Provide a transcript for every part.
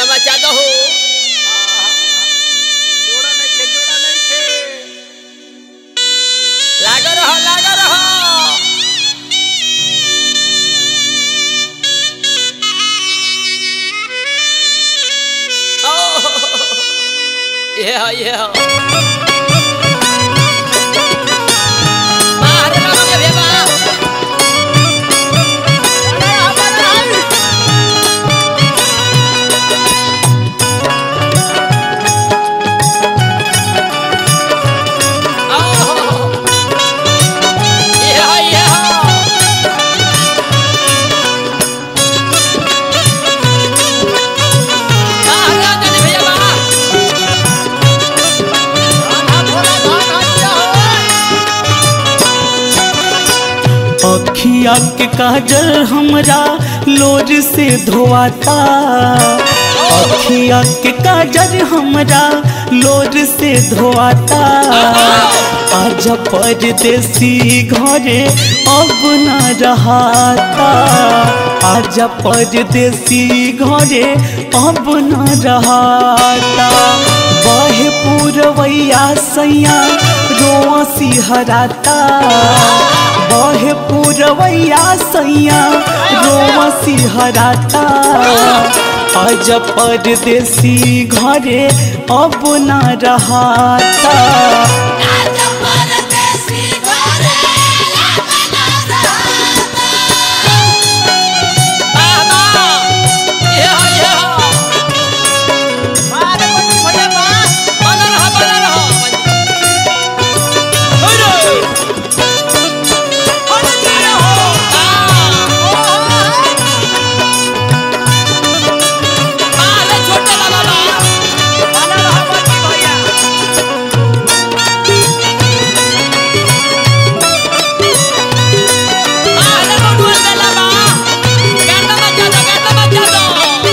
मचा दो हो जोड़ा नहीं खे जोड़ा नहीं खे लागो रहो लागो रहो ओ ये हो ये हो मारे बाबा के भेबा ओ ये हो ये हो मारा जने भैया बा अखिया के काजल हमरा लोर से धोआता अखिया के काजल हमरा लोर से धोआता आज परदेसी घरे अब न रहाता आज परदेसी घरे अब न रहाता बहे पूरवैया सैया रोआ सिहराता बहे पूरवैया सैया रोआ सिहराता आज परदेसी घरे अब न रहाता बाबा ये हो ये हो मारे पट्टी भैया बा बना रहो बना रहो हेलो अरे तेरे हो मारे छोटे बाबा बना रहा पट्टी भैया मारे बबुआ देला बा गाता बजा दो गाता बजा दो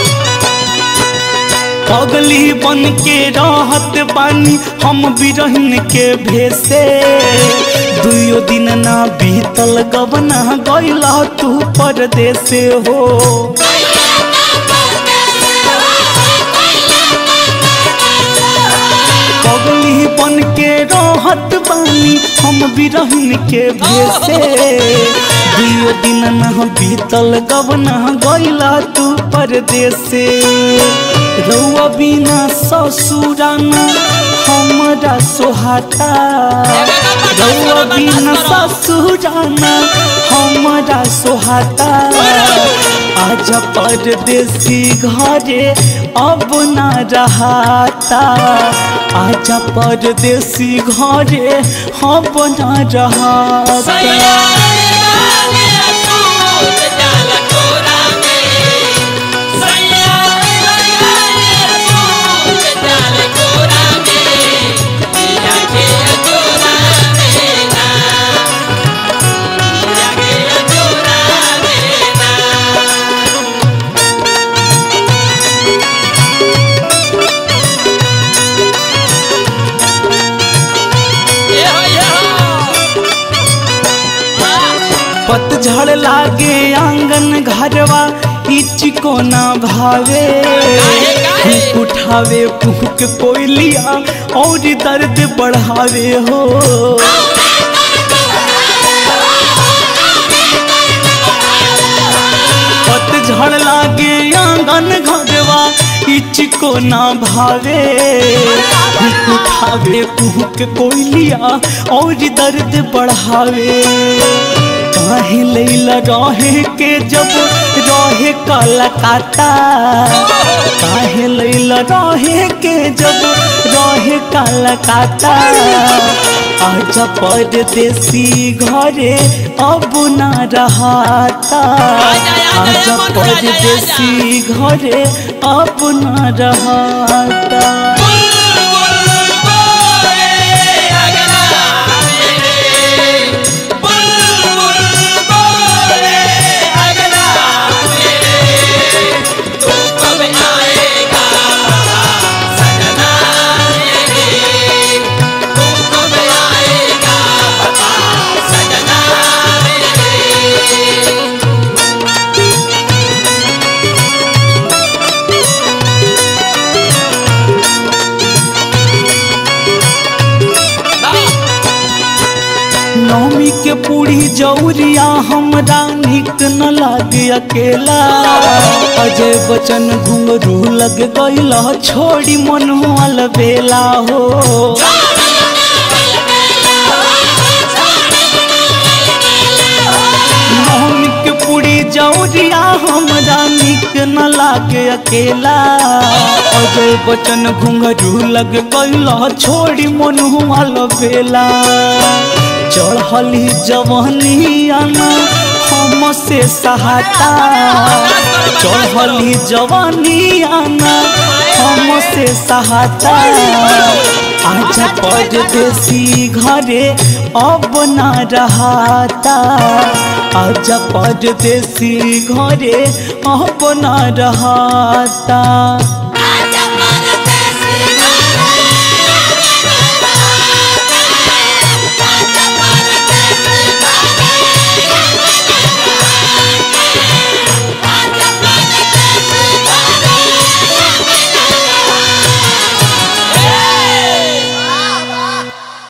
पगली बन के रहत बानी हम बिरहन के भेसे दुयो दिन ना बीतल गवना गैला तू परदेसे हो पगली बन के रहत बानी हम बिरहन के भेसे दुयो दिन ना बीतल गवना गैला तू परदेसे रउआ बिना ससुराना हमरा सोहाता रउआ बिना ससुराना हमरा सोहाता आज परदेसी घरे अब न रहाता आज परदेसी घरे अब न रहाता पतझड़ लागे आंगन घरवा इचको ना भावे काहे? भूख उठावे भूख कोयलिया और दर्द बढ़ावे हो पतझड़ लागे आंगन घरवा इचको ना भावे भूख उठावे भूख कोयलिया और दर्द बढ़ावे काहे लैला रहे के जब रहे कलकत्ता काहे लैला रहे के जब रहे कलकत्ता आज परदेसी घरे अब न रहाता आज परदेसी घरे अब न रहाता सजना पूरी जौरिया हमरा निक न लागे अकेला अजय बचन घुंघरू लग गइल छोड़ी मनोल बेला हो नवमी के पूरी जौरिया हमरा निक न लागे अकेला अजय बचन घुंघरू लग गइल छोड़ी मनोल बेला चढ़ली जवानी आना हम से सहाता चढ़ली जवानी आना हम से सहाता आजा परदेसी घरे अब न रहाता आजा परदेसी घरे अब न रहाता